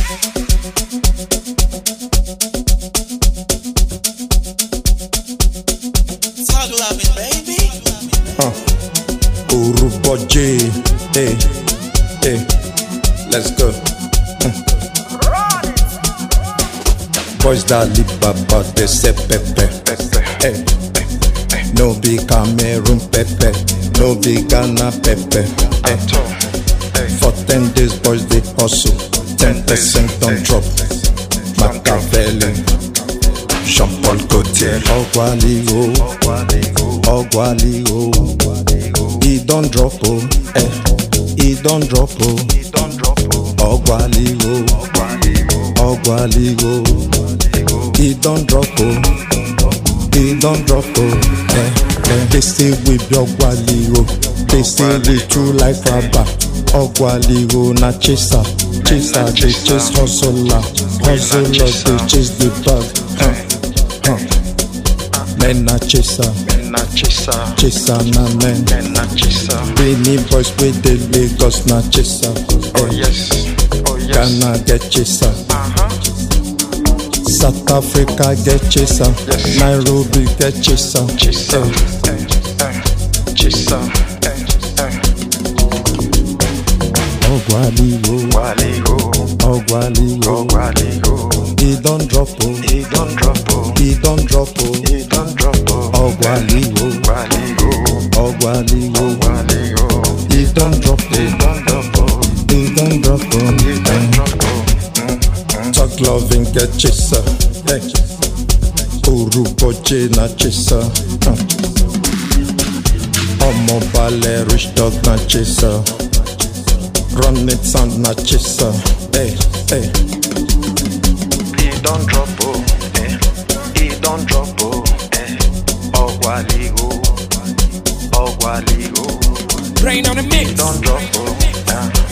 Talk loving, baby. Uh, Uruboji, hey, hey, let's go. Uh. Boys that live baba, they say pepe, hey. No be Cameroon pepe, no be Ghana pepe. Hey. For ten days, boys they hustle, ten percent on drop. Machiavelli, Jean Paul Gaultier, Ogwali oh, Ogwali oh. He don't drop oh, eh. He don't drop oh, Ogwali oh, Ogwali oh. He don't drop oh, he don't drop oh, eh. eh. They say we be Ogwali oh, they say we true like rubber. Ogwali oh na chaser, chaser they chase hustler, hustler they chase the bag. Uh. Uh. Men na chaser, chaser na men. Benin boys wey dey Lagos na chaser. Eh, Ghana get chaser, South Africa get chaser, Yes. Nairobi get chaser. Eh, Ogwali o, Ogwali o, he don drop o, he don drop o. Ogwali o, Ogwali o, he don drop o, he don drop o. Talk loving get chaser. Hey. Uruboje na chaser. Uh. Ọmọ balẹ̀ rich dog na chaser. Run it sound na chaser. Hey, hey. Brain on the mix. Don't drop, oh, yeah.